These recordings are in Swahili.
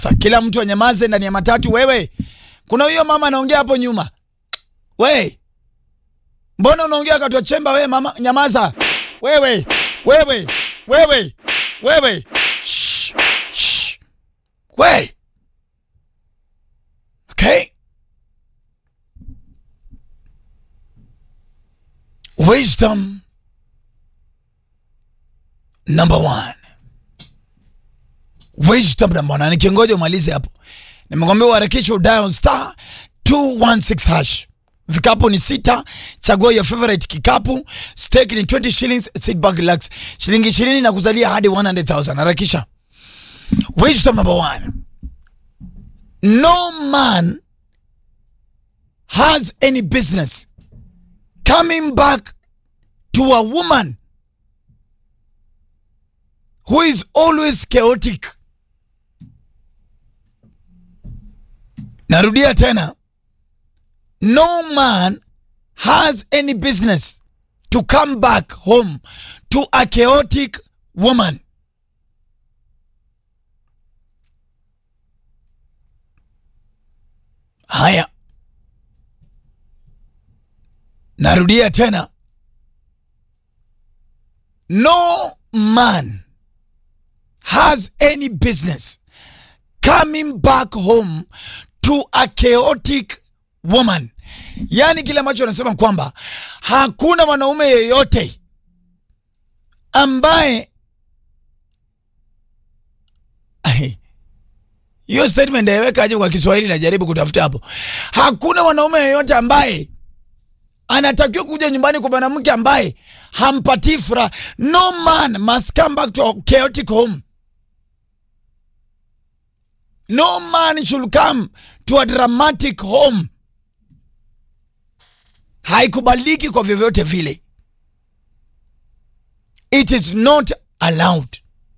Sa kila mtu anyamaze ndani ya matatu. Wewe, kuna huyo mama anaongea hapo nyuma. We, mbona unaongea katwa chemba? We mama, nyamaza. Wewe, wewe, wewe, wewe. Shh, shh. We. Okay. Wisdom number one. Wisdom number one. Nikingoja umalize hapo, nimekwambia uharakishe udial star 216 hash. Vikapu ni sita, chagua your favorite kikapu. Stake ni 20 shillings, sit back relax. Shilingi 20 na kuzalia hadi 100,000. Harakisha. Wisdom number one. No man has any business coming back to a woman who is always chaotic. Narudia tena. No man has any business to come back home to a chaotic woman. Haya. Narudia tena. No man has any business coming back home to a chaotic woman. Yaani kile ambacho anasema kwamba hakuna mwanaume yeyote ambaye hiyo statement aiweka aje kwa Kiswahili, najaribu kutafuta hapo. Hakuna mwanaume yeyote ambaye anatakiwa kuja nyumbani kwa mwanamke ambaye hampatii furaha. No man must come back to a chaotic home. No man should come to a dramatic home. Haikubaliki kwa vyovyote vile. It is not allowed.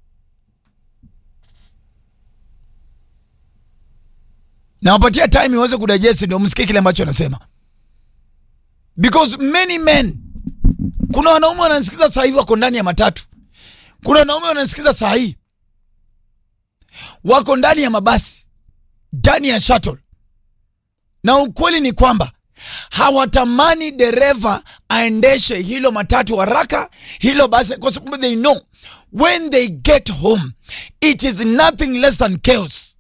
Nawapatia time iweze kudigest ndio msikie kile ambacho anasema. Because many men, kuna wanaume wanasikiza saa hii wako ndani ya matatu, kuna wanaume wanasikiza saa hii wako ndani ya mabasi, ndani ya shuttle, na ukweli ni kwamba hawatamani dereva aendeshe hilo matatu haraka, hilo basi, kwa sababu they know when they get home it is nothing less than chaos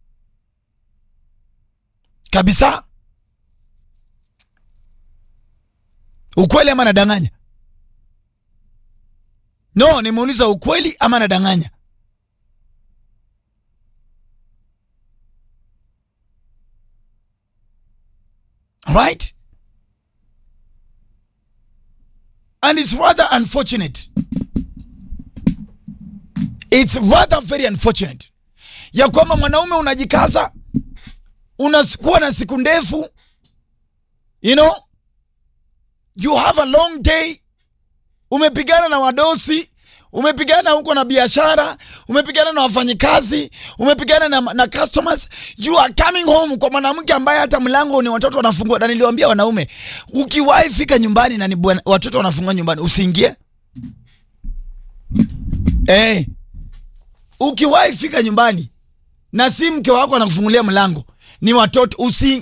kabisa. Ukweli ama nadanganya? No, nimeuliza ukweli ama nadanganya? Right? And it's rather unfortunate. It's rather very unfortunate ya kwamba mwanaume unajikaza, unakuwa na siku ndefu, you know you have a long day, umepigana na wadosi, umepigana huko na biashara, umepigana na wafanyikazi, umepigana na, na customers. You are coming home kwa mwanamke ambaye hata mlango ni watoto wanafungua. Na niliwaambia wanaume, ukiwahi fika nyumbani na ni bwana, watoto wanafungua nyumbani, usiingie eh. Ukiwahi fika nyumbani na si mke wako anakufungulia mlango, ni watoto usi